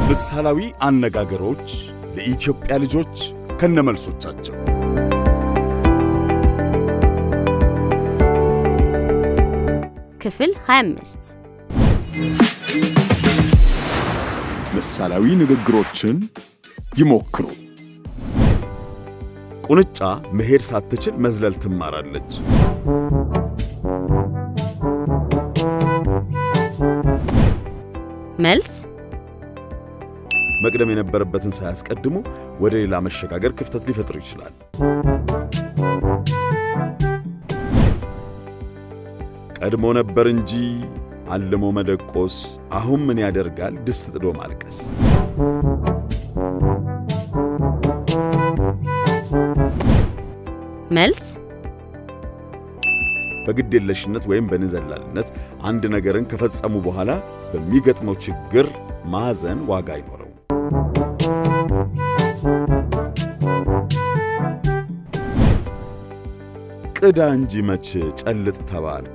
ምሳሌያዊ አነጋገሮች ለኢትዮጵያ ልጆች ከነመልሶቻቸው ክፍል 25 ምሳሌያዊ ንግግሮችን ይሞክሩ። ቁንጫ መሄድ ሳትችል መዝለል ትማራለች። መልስ መቅደም የነበረበትን ሳያስቀድሙ ወደ ሌላ መሸጋገር ክፍተት ሊፈጥር ይችላል። ቀድሞ ነበር እንጂ አልሞ መደቆስ፣ አሁን ምን ያደርጋል ድስት ጥዶ ማልቀስ። መልስ በግዴለሽነት ወይም በንዘላልነት አንድ ነገርን ከፈጸሙ በኋላ በሚገጥመው ችግር ማዘን ዋጋ አይኖረው። ቅዳ እንጂ መች ጨልጥ ተባልክ።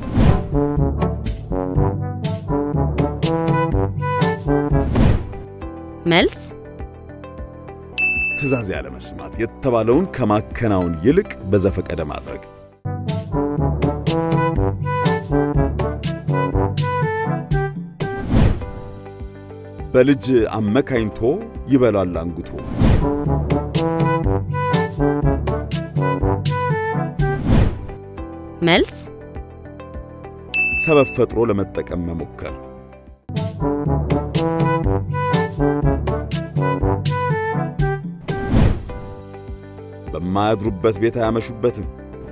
መልስ ትዕዛዝ ያለመስማት የተባለውን ከማከናወን ይልቅ በዘፈቀደ ማድረግ። በልጅ አመካኝቶ ይበላል አንጉቶ። መልስ ሰበብ ፈጥሮ ለመጠቀም መሞከር። በማያድሩበት ቤት አያመሹበትም።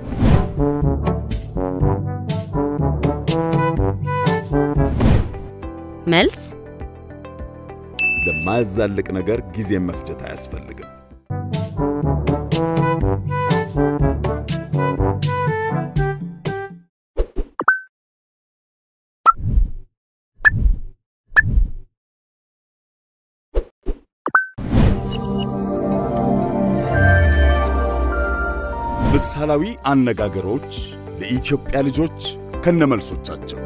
መልስ ለማያዛልቅ ነገር ጊዜ መፍጀት አያስፈልግም። ምሳሌያዊ አነጋገሮች ለኢትዮጵያ ልጆች ከነመልሶቻቸው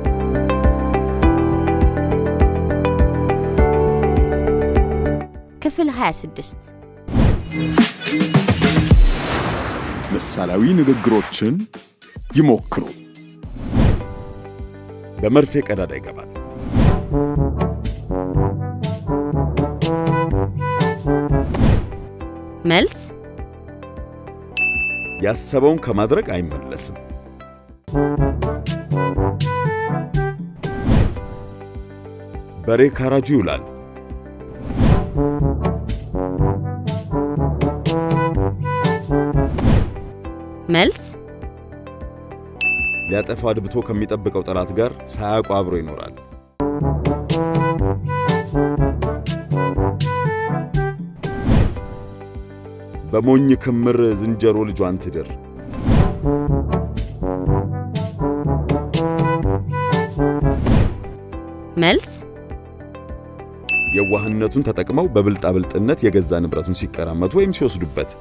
ክፍል 26 ምሳሌያዊ ንግግሮችን ይሞክሩ። በመርፌ ቀዳዳ ይገባል። መልስ ያሰበውን ከማድረግ አይመለስም። በሬ ካራጁ ይውላል። መልስ ሊያጠፋ አድብቶ ከሚጠብቀው ጠላት ጋር ሳያውቁ አብሮ ይኖራል። በሞኝ ክምር ዝንጀሮ ልጇን ትድር። መልስ የዋህነቱን ተጠቅመው በብልጣብልጥነት የገዛ ንብረቱን ሲቀራመቱ ወይም ሲወስዱበት።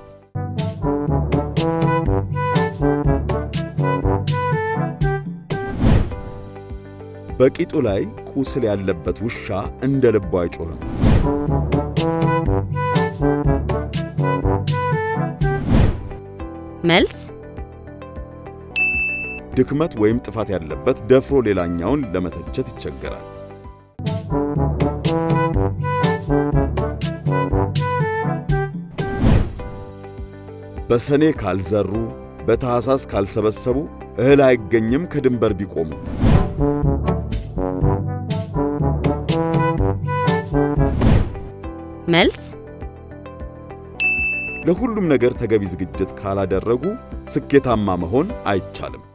በቂጡ ላይ ቁስል ያለበት ውሻ እንደ ልቡ አይጮህም። መልስ ድክመት ወይም ጥፋት ያለበት ደፍሮ ሌላኛውን ለመተቸት ይቸገራል። በሰኔ ካልዘሩ በታኅሳስ ካልሰበሰቡ እህል አይገኝም ከድንበር ቢቆሙ። መልስ ለሁሉም ነገር ተገቢ ዝግጅት ካላደረጉ ስኬታማ መሆን አይቻልም።